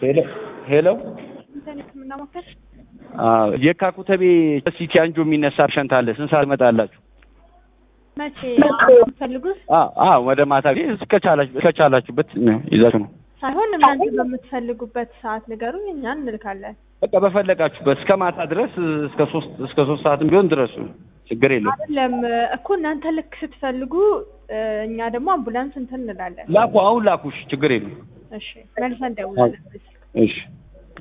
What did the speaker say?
ሄሎ ሄሎ ኢንተርኔት ሕክምና ማዕከል አዎ የካ ኩተቤ ሲቲ አንጆ የሚነሳ ፔሸንት አለ። ስንት ሰዓት ትመጣላችሁ? መቼ የምትፈልጉት አዎ አዎ ወደ ማታ እስከቻላችሁ እስከቻላችሁበት ይዛችሁ ነው። ሳይሆን እናንተ በምትፈልጉበት ሰዓት ንገሩኝ፣ እኛ እንልካለን። በቃ በፈለጋችሁበት እስከ ማታ ድረስ እስከ ሶስት እስከ ሶስት ሰዓትም ቢሆን ድረሱ ችግር የለውም። አይደለም እኮ እናንተ ልክ ስትፈልጉ እ፣ እኛ ደግሞ አምቡላንስ እንትን እንላለን። ላኩ አሁን ላኩሽ ችግር የለውም። እሺ መልሰን ደውላለን። እሺ